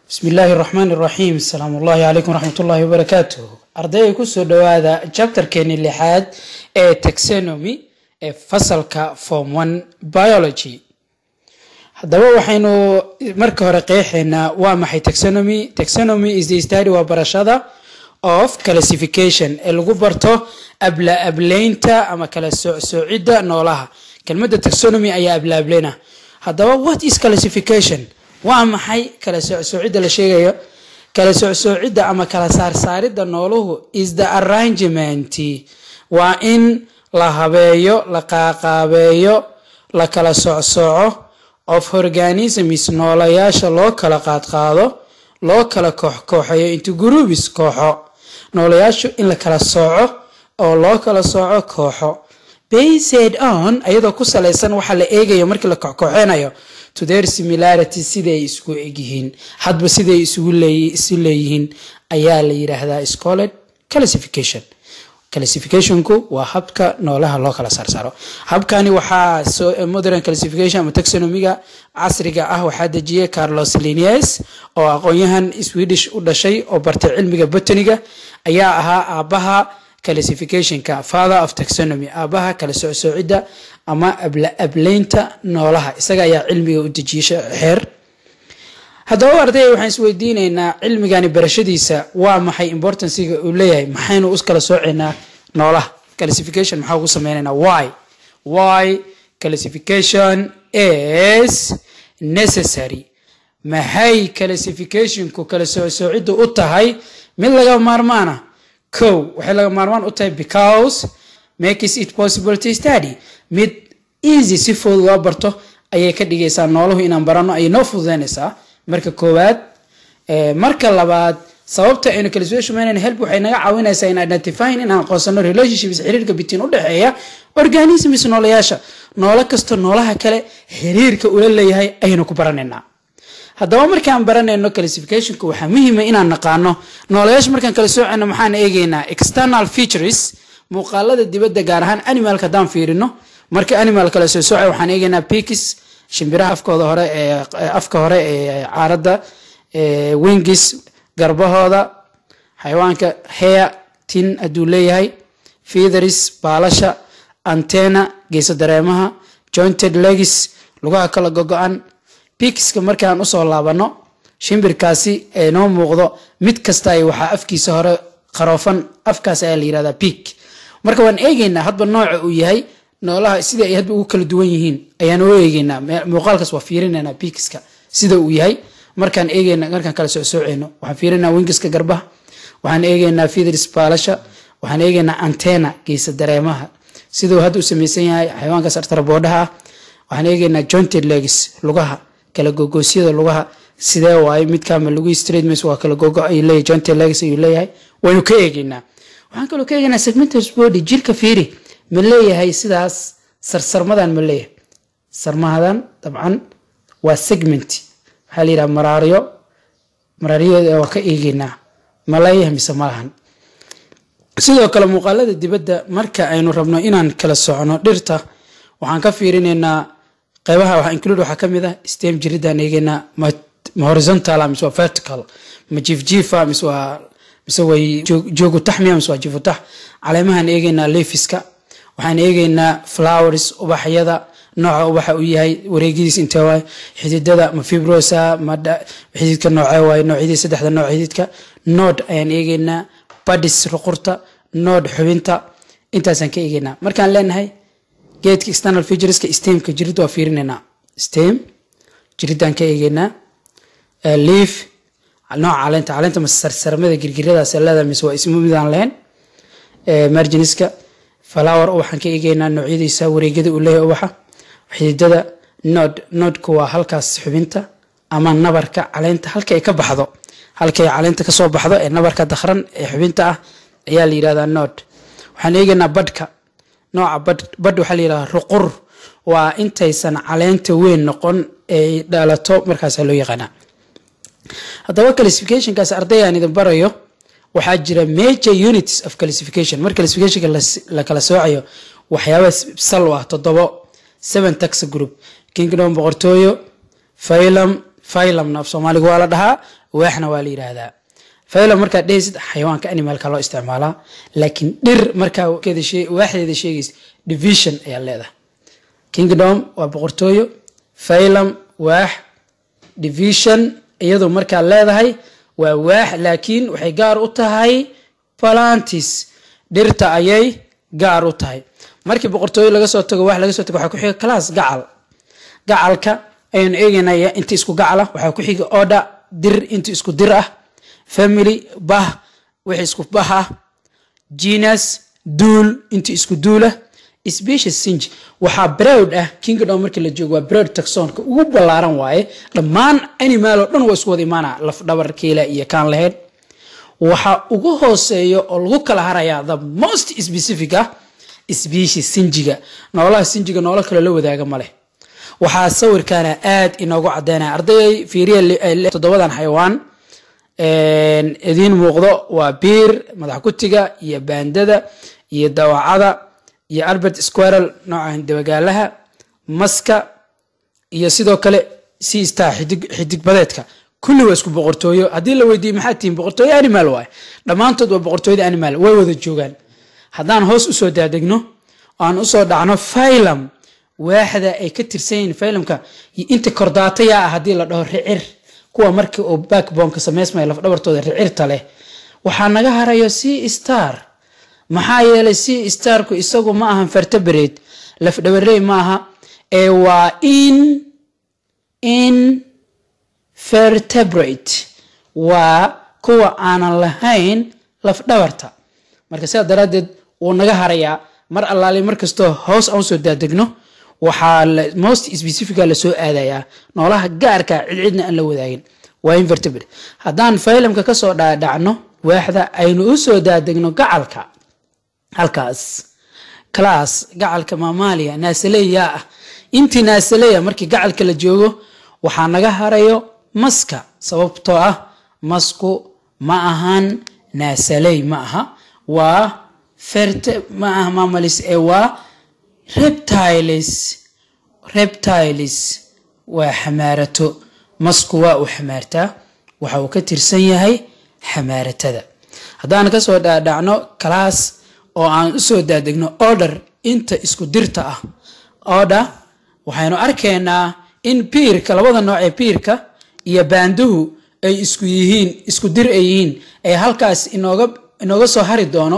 bismi illaahi raxmaan iraxiim asalaamu ullahi calaykum raxmat ullahi wabarakaatuh ardayga kusoo dhowaada chapterkeeni lixaad ee taxonomy ee fasalka form one biology haddaba waxaynu marka hore qeexaynaa waa maxay taxonomy taxonomy is the study waa barashada of classification ee lagu barto abla ableynta ama kala soocsoocida noolaha kelmadda taxonomy ayaa abla ableyna haddaba what is classification waa maxay kala soocsoocida la sheegayo kala soocsoocida ama kala saarsaaridda nooluhu is the arrangement waa in la habeeyo la qaaqaabeeyo la kala socsooco of organisms noolayaasha loo kala qaadqaado loo kala kooxkooxeeyo into groups kooxo noolayaashu in la kala sooco oo loo kala sooco kooxo based on ayadoo ku salaysan waxaa la eegayo markii la kooxkooxeynayo to their similarity sida ay isku egyihiin hadba siday isu leeyihiin ayaa la yidhaahdaa scoled classification classificationku waa habka noolaha loo kala saarsaaro habkani waxaa modern classification ama taxonomiga casriga ah waxaa dejiyay carlos linies oo aqoon-yahan swedish u dhashay oo bartay cilmiga botaniga ayaa ahaa aabaha classificationka father of taxonomy aabaha kala socsoocidda ama ableynta noolaha isaga ayaa cilmiga u dejiyay xeer haddaba ardayga waxaan isweydiineynaa cilmigani barashadiisa waa maxay importanciga uu leeyahay maxaynu u kala sooceynaa noolaha classification maxaa ugu sameyneynaa why why classification is necessary maxay classificationku kala soocsoocida u tahay mid laga maarmaana kow waxay laga maarmaan u tahay because makes it possible to study mid easy si fudud loo barto ayay ka dhigaysaa nooluhu inaan barano ayay noo fududeynaysaa marka koowaad marka labaad sababta aynu classification help waxay naga caawinaysaa in identifying inaan aqoonsano relationships xiriirka bitiin u dhexeeya organisms noolayaasha noolo kasta noolaha kale xiriirka ula leeyahay ayaynu ku baranaynaa haddaba markaan baranayno classificationka waxaa muhiima inaan naqaano noolayaasha markaan kala soocayno maxaan eegaynaa external features muuqaalada dibadda gaar ahaan animalka haddaan fiirino marka animal kala soo soocay waxaan eegaynaa pikis shimbiraha afkooda hore ee afka hore ee caaradda wingis garbahooda xayawaanka hair tin hadduu leeyahay featheris baalasha antena geeso dareemaha jointed legis lugaha kala gogo-an bikiska markaan usoo laabano shimbirkaasi ee noo muuqdo mid kasta waxaa afkiisa hore qaroofan afkaas ayaa la yirahdaa bik marka waan eegeynaa hadba nooca uu yahay noolaha sida ay hadba ugu kala duwan yihiin ayaan u eegeynaa muuqaalkaas waa fiirinaynaa bikiska sida uu yahay markaan eegeyna markaan kala socsooceyno waxaan fiirinaa wingiska garbaha waxaan eegeynaa fidris baalasha waxaan eegeynaa antena geesa dareemaha siduu hadda u samaysan yahay xayawaankaas artaraboodhaha ah waxaan eegeynaa jointed legis lugaha kala gogoosyada lugaha sidee waaye midkaama lagu straightments waa kala gogo ayuu leeyahay jointed legs ayuu leeyahay waynu ka eegeynaa waxaan kaloo ka eegeynaa segmentus body jirka fiiri ma leeyahay sidaas sarsarmadan ma leeyahay sarmahadan dabcan waa segment waxaa la yidhaha maraaryo maraaryadeeda waa ka eegeynaa ma leeyahay mise ma lahan sidoo kale muuqaalada dibadda marka aynu rabno inaan kala socono dhirta waxaan ka fiirinaynaa qeybaha waxa include waxaa kamid ah stem jiridaan eegeynaa ma horizontal mise waa vertical ma jiifjiifa mise waa mise way joogu taxmiya mise waa jiifutax caleemahaan eegeynaa lefiska waxaan eegeynaa flowers ubaxyada nooca ubaxa uu yahay wareegidiis intee waay xididada ma fibrosa ma xididka noocee waay noocyadii saddexda nooc xididka nood ayaan eegeynaa badis ruqurta nood xubinta intaasaan ka eegeynaa markaan leenahay geedka external featureska stemka jiridda waa fiirinaynaa stem jiridaan ka eegeynaa leaf nooca caleenta caleenta mase sarsarmada girgiradaas leeda mise waa ismu midaan lahayn marginiska flower waxaan ka eegeynaa noocyadiisa wareegyada uu leeyahay ubaxa xididada nod nodku waa halkaas xubinta ama nabarka caleenta halka ay ka baxdo halkay caleenta kasoo baxdo ee nabarka dakhran ee xubinta ah ayaa la yidhahdaa nod waxaan eegeynaa badhka nooca badh waxaa la yidhahdaa ruqur waa intaysan caleenta weyn noqon ay dhalato markaasaa loo yaqaanaa haddaba classificationkaas ardaygaan idin barayo waxaa jira major units of classification mar classificationka la kala soocayo waxyaaba sal u ah toddobo seven tax group kingdom boqortooyo phylum phylumna af soomaaliga waa la dhahaa waaxna waa la yidhaahdaa phylum markaad dhehaysid xayawaanka animalka loo isticmaalaa laakiin dhir markaa waaxdeeda sheegaysa division ayaa leedahay kingdom waa boqortooyo phylum waax division iyadu markaa leedahay waa waax laakiin waxay gaar u tahay plantis dhirta ayay gaar u tahay markii boqortooyo laga soo tago wax laga soo tago waxaa ku xiga class gacal gacalka ayaan eegaynaya inta isku gacala waxaa ku xiga oda dir inta isku dir ah family bah wixii isku bah ah genus duul inta isku duulah species sinj waxaa browd ah kingdom markii la joogo waa browd taxonka ugu ballaaran waaye dhammaan animal oo dhan waa isku wada imaana laf dhabar kiila iyo kaan lahayd waxaa ugu hooseeya oo lagu kala harayaa the most specific ah species sinjiga noolaha sinjiga noolo kale la wadaaga ma leh waxaa sawirkaana aad inoogu cadeynaya ardayay fiiriya toddobadan xayawaan idiin muuqdo waa biir madax kutiga iyo baandada iyo dawacada iyo albert squarel noocan dabagaalaha maska iyo sidoo kale sea star xidig badeedka kulli waa isku boqortooyo haddii la weydiiye maxaa tihiin boqortooyo animal waay dhammaantood waa boqortooyada animal way wada joogaan haddaan hoos usoo daadegno aan usoo dhacno phylum waaxda ay ka tirsan yihiin phylumka inta kordaatayaa ah haddii la dhaho ricir kuwa markii uu backboneka samaysmaya lafdhabartooda ricirta leh waxaa naga harayo sea star maxaa yeelay sea starku isagu ma ahan vertebrate lafdhabarey maaha ee waa in in vertebrate waa kuwa aanan lahayn lafdhabarta marka sidaa daraaddeed wuu naga harayaa mar allaali markastoo hoos aan usoo daadegno waxaa most specifica lasoo aadayaa noolaha gaarka cidcidna aan la wadaagin waa invertebrate haddaan phylumka kasoo dhaadhacno waaxda aynu usoo daadegno gacalka halkaas class gacalka maamaaliya naasaleya ah intii naasaleya markii gacalka la joogo waxaa naga harayo maska sababtoo ah masku ma ahan naasaley ma aha waa ferte ma aha mamalis ee waa reptiles reptiles waa xamaarato masku waa uu xamaartaa waxa uu ka tirsan yahay xamaaratada haddaan kasoo dhaadhacno class oo aan usoo daadegno order inta isku dirta ah order waxaynu arkaynaa in biirka labada nooc ee biirka iyo baanduhu ay isku yihiin isku dir ay yihiin ay halkaas inooga inooga soo hari doono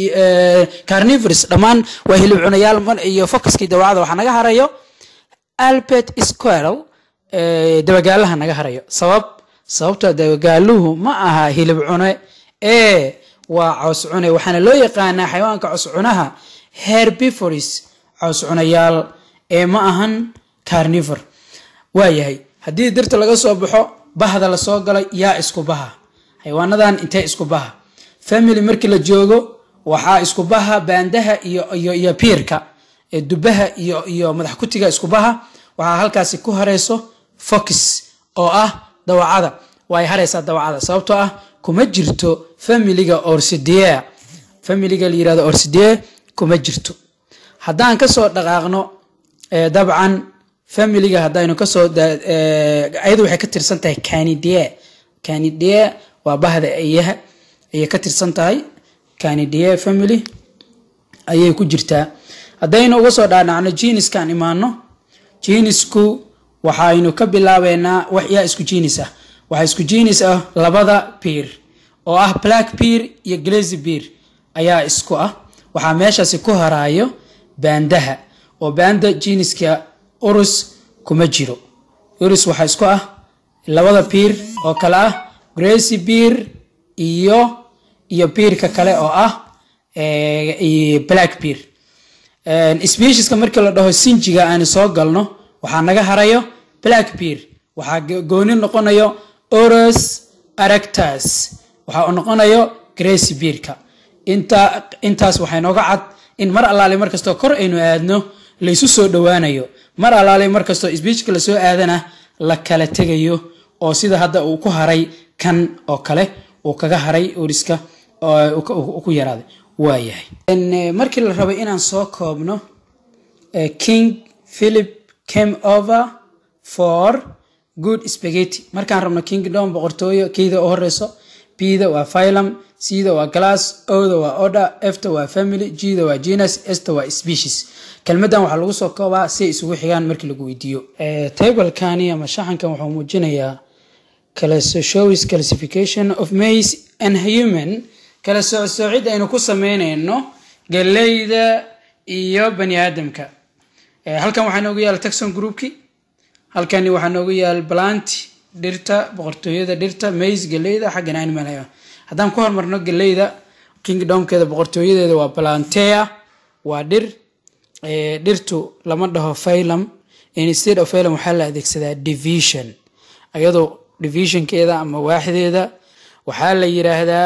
carnivores dhammaan waa hilib cunayaal iyo focuskii dawacada waxaa naga harayo albert squirrel dabagaalaha naga harayo sabab sababta dabagaaluhu ma aha hilib cune ee waa caws cune waxaana loo yaqaanaa xayawaanka caws cunaha herbivoris caws cunayaal ee ma ahan carnivor waayahay haddii dirta laga soo baxo bahda lasoo galay yaa isku baha xayawaanadan intee isku baha family markii la joogo waxaa isku baha baandaha iyo iyo iyo piirka dubaha iyo iyo madax kutiga isku baha waxaa halkaasi ku hareyso fox oo ah dawacada way hareysaa dawacada sababtoo ah kuma jirto familiga orsidea familiga la yirahdo orsidee kuma jirto haddaan kasoo dhaqaaqno dabcan familiga haddaynu kasoo ayadu waxay ka tirsan tahay canidee canidee waa bahda eyaha ayay ka tirsan tahay canidee family ayay ku jirtaa haddaynu uga soo dhaadhacno jiniskaan imaano jinisku waxaynu ka bilaabeynaa wax yaa isku jinis ah waxaa isku jinis ah labada piir oo ah black pier iyo glazy pier ayaa isku ah waxaa meeshaasi ku haraayo baandaha oo baanda jiniska urus kuma jiro urus waxaa isku ah labada piir oo kale ah gracy pier iyo iyo piirka kale oo ah black pier specieska markii la dhaho sinjiga aanu soo galno waxaa naga harayo black pier waxaa gooni noqonayo oros aractas waxa uu noqonayo gracy pierka inta intaas waxay nooga cad in mar allaale markastoo kor aynu aadno laysu soo dhowaanayo mar allaale markastoo sbiijka lasoo aadana la kala tegayo oo sida hadda uu ku haray kan oo kale uu kaga haray oriska ku yaraaday waayahay markii la rabay inaan soo koobno king philip came over for good spaghetti markaan rabno kingdom boqortooyo keyda u horeyso bda waa phylum cda waa glass oda waa order fta waa family gda waa genus sta waa species kelmadan waxaa lagu soo koobaa si ay isugu xigaan markii lagu weydiiyo tablekani ama shaxankan wuxuu muujinayaa shows classification of mace and human kala soocsoocid aynu ku sameyneyno galeyda iyo bani aadamka halkan waxaa noogu yaala taxon groupki halkani waxaa noogu yaala plant dhirta boqortooyada dhirta mace galeyda xaggan animal haddaan ku hormarno galeyda kingdomkeeda boqortooyadeeda waa plantea waa dhir dhirtu lama dhaho phylum instead of phylum waxaa la adeegsadaa division iyadoo divisionkeeda ama waaxdeeda waxaa la yiraahdaa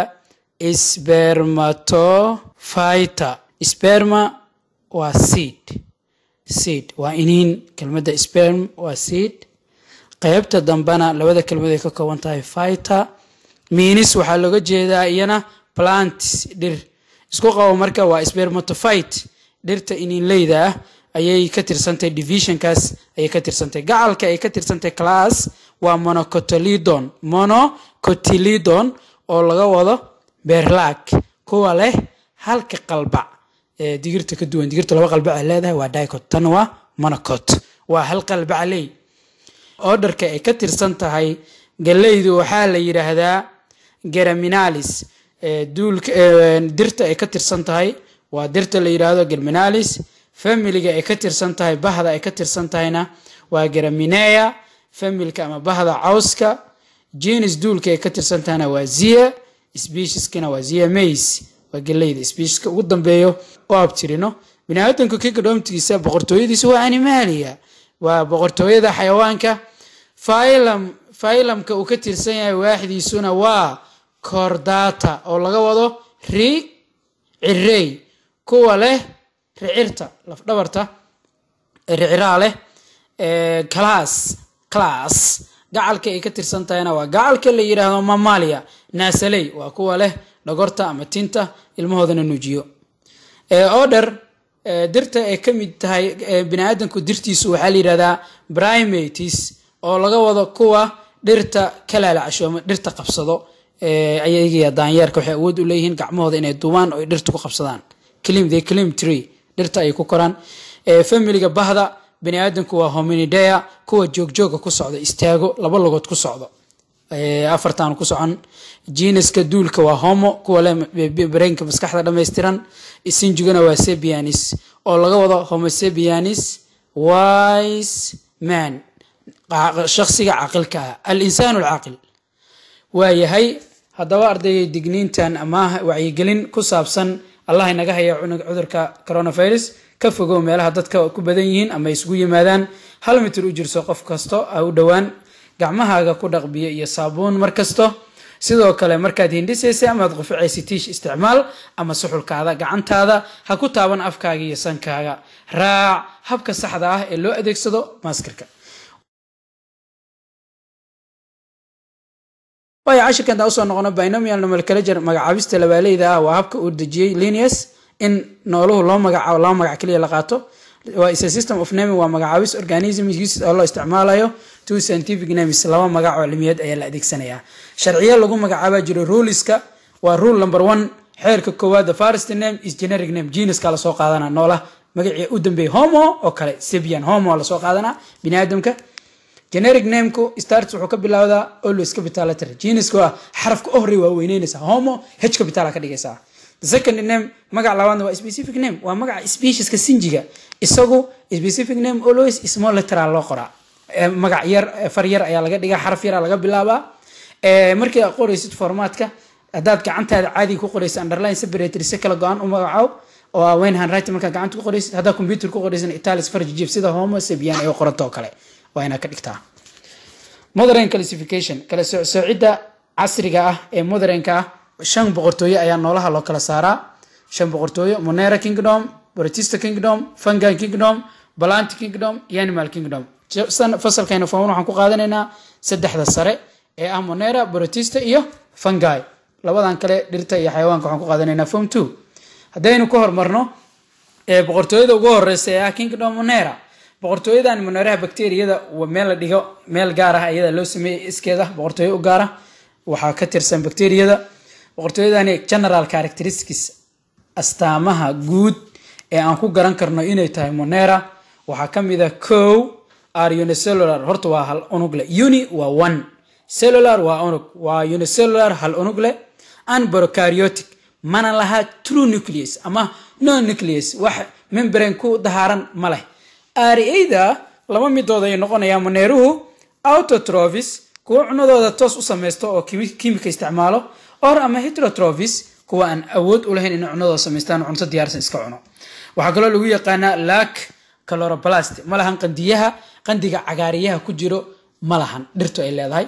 spermatophyta sperma waa seed seed waa iniin kelmadda sperm waa seed qeybta dambena labada kelmad ay ka kooban tahay fyta minis waxaa looga jeedaa iyana plants dhir isku qabo marka waa spermatophyte dhirta iniinleyda ah ayay ka tirsantahay divisionkaas ayay ka tirsantahay gacalka ay ka tirsantahay class waa monocotilidon monocotilidon oo laga wado beerlaag kuwa leh halka qalbac ee digirta ka duwan digirta laba qalbac ay leedahay waa dicot tan waa monocot waa hal qalbacley orderka ay ka tirsan tahay galeydu waxaa la yidhaahdaa geraminalis duulka dirta ay ka tirsan tahay waa dirta la yidhaahdo germinalis familiga ay ka tirsan tahay bahda ay ka tirsan tahayna waa geraminea familka ama bahda cawska jenis duulka ay ka tirsan tahayna waa zia specieskana waa zia mace waa galeyda specieska ugu dambeeyo oo abtirino biniaadanku kikadhoomtigiisa boqortooyadiisa waa animalia waa boqortooyada xayawaanka phylum phylumka uu ka tirsan yahay waaxdiisuna waa cordata oo laga wado ri cirey kuwa leh ricirta lafdhabarta riciraa leh class class gacalka ay ka tirsan tahayna waa gacalka la yidhaahdo mamalia naasaley waa kuwa leh dhogorta ama tinta ilmahoodana nuujiyo order dirta ay ka mid tahay biniaadanku dirtiisu waxaa la yidhahdaa primates oo laga wado kuwa dhirta kalaalacasho ama dhirta qabsado ayagiya daanyeerka waxay awood u leeyihiin gacmahooda inay duubaan oo ay dhirta ku qabsadaan clim the clim tree dhirta ay ku koraan familiga bahda bani aadamku waa hominidea kuwa joogjooga ku socda istaago laba logood ku socdo afartan ku socon jiinaska duulka waa homo kuwa le brainka maskaxda dhammaystiran sinjigana waa sebianis oo laga wado homosebianis wise man shaksiga caqilka ah al insaan alcaaqil waayahay haddaba ardayga digniintan ama wacyigelin ku saabsan allah inaga haya cudurka coronavirus ka fogow meelaha dadka ku badan yihiin ama isugu yimaadaan hal mitir u jirso qof kasto ha u dhowaan gacmahaaga ku dhaqbiyo iyo saabuun mar kasto sidoo kale markaad hindhisaysa amaad quficaysa tiish isticmaal ama suxulkaada gacantaada ha ku taaban afkaaga iyo sankaaga raac habka saxda ah ee loo adeegsado maaskarka waayo cashirkan taa usoo noqono binomial nomenclature magacaabista labaaleyda ah waa habka uu dejiyey linius in nooluhu loo magacaabo laba magac keliya la qaato waa is a system of naming waa magacaabis organism use oo loo isticmaalayo two scientific names laba magac oo cilmiyeed ayaa la adeegsanayaa sharciyo lagu magacaaba jiro ruleska waa rule number one xeerka koowaad the first name is generic name genuska lasoo qaadana noola magacii u dambeeyay homo oo kale sebian homo lasoo qaadanaa bini aadamka generic nameku starts wuxuu ka bilowdaa always capital letter genuska waa xarafka u horey waa weyneynaysaa homo h capital ka dhigaysaa the second name magac labaadna waa specific name waa magaca specieska sinjiga isagu specific name always small letteral loo qoraa magac yar far yar ayaa laga dhigaa xaraf yara laga bilaabaa markii aad qoraysid formatka haddaad gacantaada caadiga ku qoraysid underline separator si kala go-an u magacaab oo wayn handwriting markaad gacanta ku qoraysid haddaad computer ku qoraysid italis farji jif sida homo sabian ay qoranta oo kale waa inaad ka dhigtaa modern classification kala soocidda casriga ah ee modernka ah shan boqortooyo ayaa noolaha loo kala saaraa shan boqortooyo monera kingdom borotista kingdom fungi kingdom balant kingdom iyo animal kingdom fasalkayna form waxaan ku qaadanaynaa saddexda sare ee ah monera borotista iyo fungi labadan kale dhirta iyo xayawaanka waxaan ku qaadanaynaa form two haddaynu ka hormarno boqortooyada ugu horeysa ee ah kingdom monera boqortooyadan moneraha bacteriyada meel la dhigo meel gaar ah iyada loo sameeyey iskeeda boqortooyo u gaara waxaa ka tirsan bacteriyada boqortooyadani general characteristics astaamaha guud ee aan ku garan karno inay tahay monera waxaa ka mid a cow are unicellular horta waa hal unug leh uni waa one cellular waa unug waa unicellular hal unug leh and prokaryotic mana laha true nucleus ama no nucleus wax membrane ku dahaaran ma leh aarieyda laba midood ay noqonayaan moneeruhu autotrophies kuwa cunadooda toos u samaysto oo kimika isticmaalo or ama heterotrophies kuwa aan awood u lahayn inay cunadooda samaystaan cunto diyaarsan iska cuno waxaa kaloo lagu yaqaanaa lac caloroblast ma lahan qandiyaha qandiga cagaariyaha ku jiro ma lahan dhirtu ay leedahay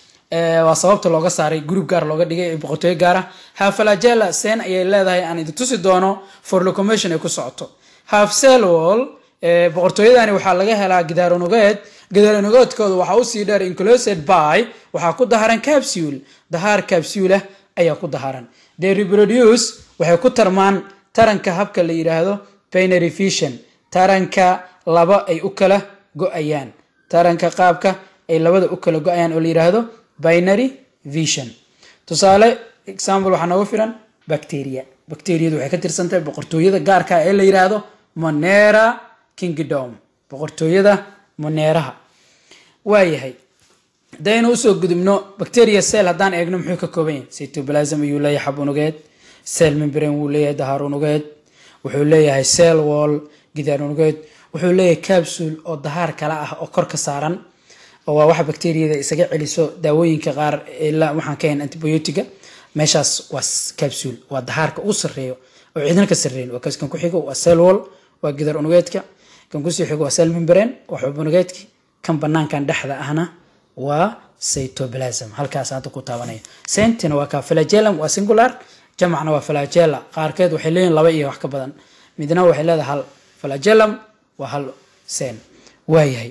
waa sababta looga saaray group gaar looga dhigay boqortooyo gaara hafalagela sen ayay leedahay aan idin tusi doono for locomotion ay ku socoto half cellwall boqortooyadani waxaa laga helaa gidaaronugeed gidaaronugeedkooda waxaa usii dheer inclosed by waxaa ku daharan capsule dahaar capsule ayaa ku daharan they reproduce waxay ku tarmaan taranka habka la yidhaahdo binary vision taranka laba ay u kala go-ayaan taranka qaabka ay labada u kala go-ayaan oo la yidhaahdo binary vision tusaale example waxaa noogu filan bacteria bacteriyadu waxay ka tirsantahay boqortooyada gaarka ee la yidhaahdo monera kingdom boqortooyada moneeraha waayahay hadaynu usoo gudubno bacteria cell haddaan eegno muxuu ka kooban yahay cytoplasm ayuu leeyahay xab unugeed cell membrane wuu leeyahay dahaar unugeed wuxuu leeyahay cell wall gidaar unugeed wuxuu leeyahay capsule oo dahaar kala ah oo kor ka saaran oo waa waxa bacteriyada isaga celiso daawooyinka qaar ilaa waxaan ka hayn antibiotiga meeshaas waa capsule waa dahaarka u sareeyo oo ciidana ka sareyn waa kaskan ku xigo waa cell wall waa gidaar unugeedka kan kusii xigo waa cell membrane waa xub unugeedki kan banaankan dhexda ahna waa cytoplasm halkaas hadda ku taabanaya sentina waa ka flagellum waa singular jamacna waa flagella qaarkeed waxay leeyihin laba iyo wax ka badan midna waxay leedahay hal flagellum waa hal sen waayahay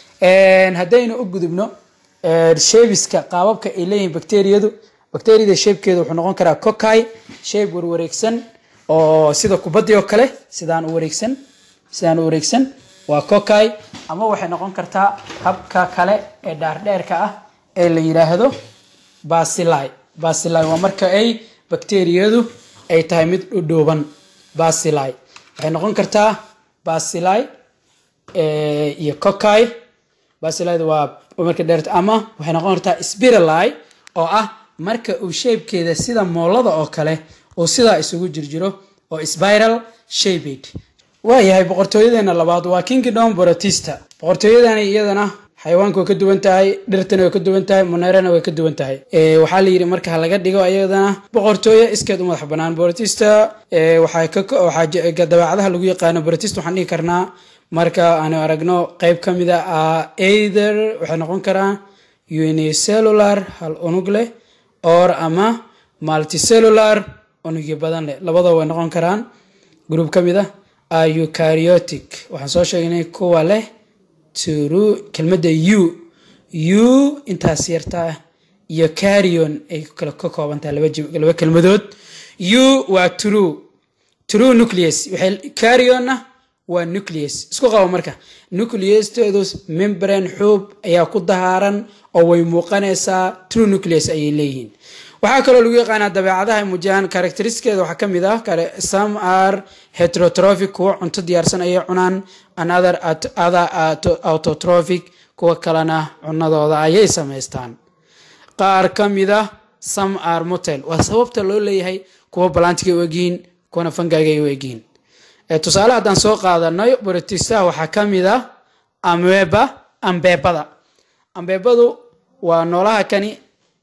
haddaynu u gudubno sheebiska qaababka ay leeyihiin bacteriyadu bacteriyada sheebkeeda wuxuu noqon karaa coci sheeb warwareegsan oo sida kubadii oo kale sidaan u wareegsan sidaan u wareegsan waa coci ama waxay noqon kartaa habka kale ee dhaardheerka ah ee la yidhaahdo basili basili waa marka ay bacteriyadu ay tahay mid dhudhuuban basili waxay noqon kartaa basili iyo coci basilida waa marka dheert ama waxay noqon kartaa spirali oo ah marka uu sheebkeeda sida moolada oo kale uu sidaa isugu jirjiro oo spiral shaped waayahay boqortooyadeena labaad waa kingdom borotista boqortooyadani iyadana xayawaanka way ka duwan tahay dhirtana way ka duwan tahay monerana way ka duwan tahay waxaa la yidhi marka laga dhigo iyadana boqortooyo iskeed u madax banaan borotista waxaa dabeecadaha lagu yaqaano borotista waxaan dhihi karnaa marka aanu aragno qeyb ka mida either waxay noqon karaan unicellular hal unug leh or ama multicellular unugyo badan leh labadaba way noqon karaan group ka mid ah eucaryotic waxaan soo sheegnay kuwa leh tru kelmadda u u intaas yartaa iyo carion ay kala ka koobantahay laba kelmadood u waa true true nucleus waxay carionna waa nucleus isku qabo marka nucleusteedu membrane xuub ayaa ku dahaaran oo way muuqanaysaa true nucleus ayay leeyihiin waxaa kaloo lagu yaqaanaa dabeecadaha muujiyaan characteriskeeda waxaa ka mid ah some are heterotrophic kuwa cunto diyaarsan ayay cunaan another other autotrophic kuwa kalena cunadooda ayay samaystaan qaar ka mid ah some are motel waa sababta loo leeyahay kuwa balantiga u egyihiin kuwana fangaaga u egyihiin tusaale haddaan soo qaadanayo borotistaha waxaa ka mid ah ameba ambeebada ambeebadu waa noolaha kani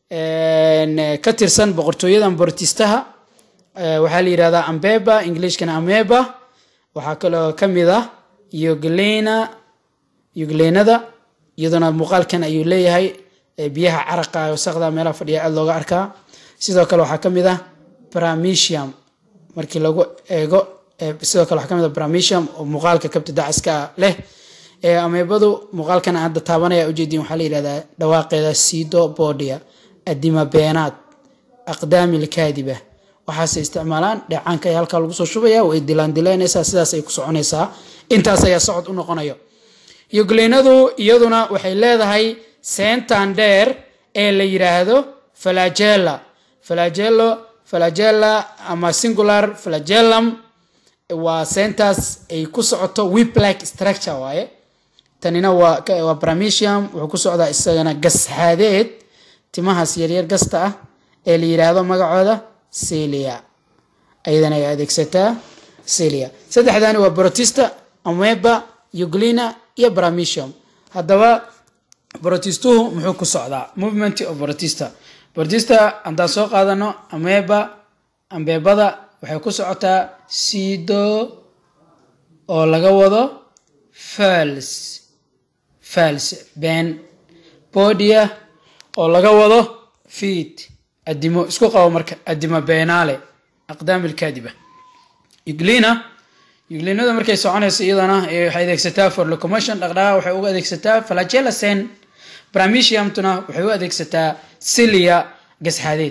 ka tirsan boqortooyadan borotistaha waxaa la yidhahdaa ambeba englishkana ameba waxaa kaloo ka mid ah yoglena yoglenada iyaduna muuqaalkan ayuu leeyahay biyaha caraqa wasaqda meelaha fadhiya aada looga arkaa sidoo kale waxaa ka mid ah bramisium markii lagu eego sidoo kale waxaa ka mid ah bramisium oo muuqaalka kabta dacaska leh ameebadu muuqaalkan hadda taabanaya ujeediin waxaa la yidhahdaa dhawaaqeeda sido bodia adima beenaad aqdaami lkaadiba waxaase isticmaalaan dheecaanka ayaa halkaa lagu soo shubaya way dilaan dilaynaysaa sidaas ay ku soconaysaa intaas ayaa socod u noqonayo yugleenadu iyaduna waxay leedahay seentan dheer ee la yidhaahdo flagella flagello flagella ama singular flagellum waa seentaas ay ku socoto wiplike structure waaye tanina waa waa bramisium wuxuu ku socdaa isagana gashaadeed timahaas yaryar gasta ah ee la yidhaahdo magacooda celia ayadana ay adeegsataa celia saddexdani waa brotista ameba uglina iyo bramisium haddaba brotistuhu muxuu ku socdaa movement of brotista brotista haddaan soo qaadano ameba ambeebada waxay ku socotaa sido oo laga wado fals fals ben bodia oo laga wado fiid adimo isku qabo marka adimo beenaale aqdaam ilkaadiba uglina uglinada markay soconayso iyadana waxay adeegsataa for locomotion dhaqdhaqaa waxay uga adeegsataa flagella sen bramisiumtuna waxay u adeegsataa silia gasxaadeed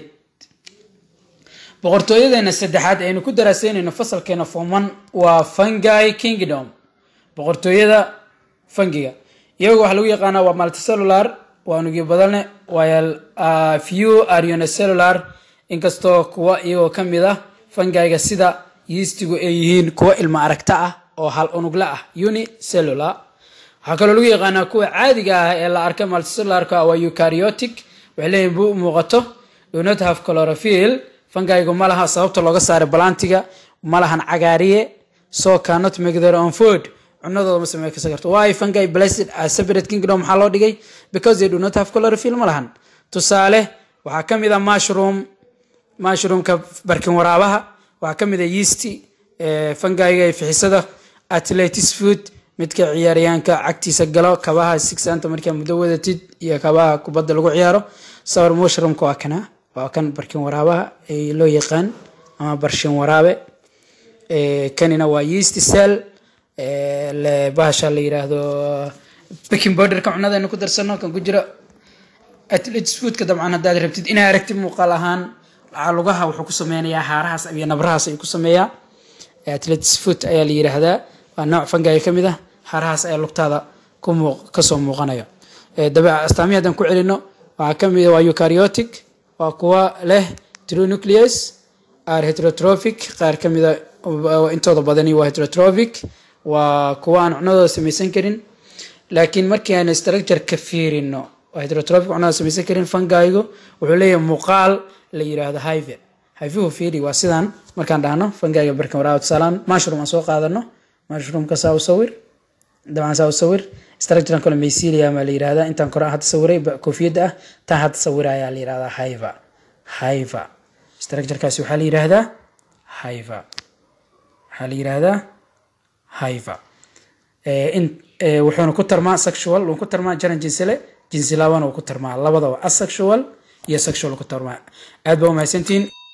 boqortooyadeena saddexaad aynu ku daraaseynayno fasalkeena forman waa fungi kingdom boqortooyada fungiga iyagu waxaa lagu yaqaanaa waa multicellular waa unugyo badane waa few arionocellular inkastoo kuwa iyagoo ka mid ah fungiga sida yiistigu ay yihiin kuwa ilmo aragta ah oo hal unugla ah unicellular waxaa kaloo lagu yaqaanaa kuwa caadiga ah ee la arka multicellularka waa eukaryotic waxay leeyihin bu muuqato do not have chlorophyll fungigu ma laha sababta looga saaray balantiga ma lahan cagaariye so cannot make their own food cunadooda ma samey kasa karto why fungi blessed as separate kingdom maxaa loo dhigay because they do not have chlorophyll ma lahan tusaale waxaa ka mid a mushroom mushroomka barkin waraabaha waxaa ka mid a yeasty fungiga ee fixisada atletis food midka ciyaaryaanka cagtiisa galo kabaha sixanta markaa muddo wadatid iyo kabaha kubadda lagu ciyaaro sawir mushroomka waa kana waa kan barkin waraabaha ay loo yaqaan ama barshin waraabe kanina waa yeast cell bahasha la yiraahdo baking powderka cunada aynu ku darsano kan ku jira atletis foodka dabcan haddaad rabtid inaa aragtid muuqaal ahaan lugaha wuxuu ku sameynayaa haarahaas iyo nabrahaas ayuu ku sameeyaa atletis food ayaa la yiraahdaa waa nooc fangiga ka mid ah haarahaas ayaa lugtaada ku muuq kasoo muuqanaya dabe astaamihi haddaan ku celino waxaa ka mid waa eukaryotic waa kuwa leh true nucleus are heterotrophic qaar ka mida intooda badani waa heterotrophic waa kuwa aan cunadooda samaysan karin laakiin markii aan structure ka fiirino waa heterotrophic cunada samaysan karin fungigu wuxuu leeyahay muuqaal la yiraahdo hive hivehu fiiri waa sidan markaan dhahno fungiga barkan waraawa tusaalaan mushroom aan soo qaadano mushroomka saa u sawir dabcan saa u sawir structuran kale mycelia maa la yirahdaa intaan kore hadda sawiray koofiyadda ah taan hadda sawirayaa la yirahdaa hiva hiva structurekaasi waxaa la yirahdaa hiva waxaa la yirahdaa hiva wuxuuna ku tarmaa sexual wuu ku tarmaa jaran jinsile jinsi laabana wuu ku tarmaa labadaba asexual iyo sexual ku tarmaa aad baa umahadsantihiin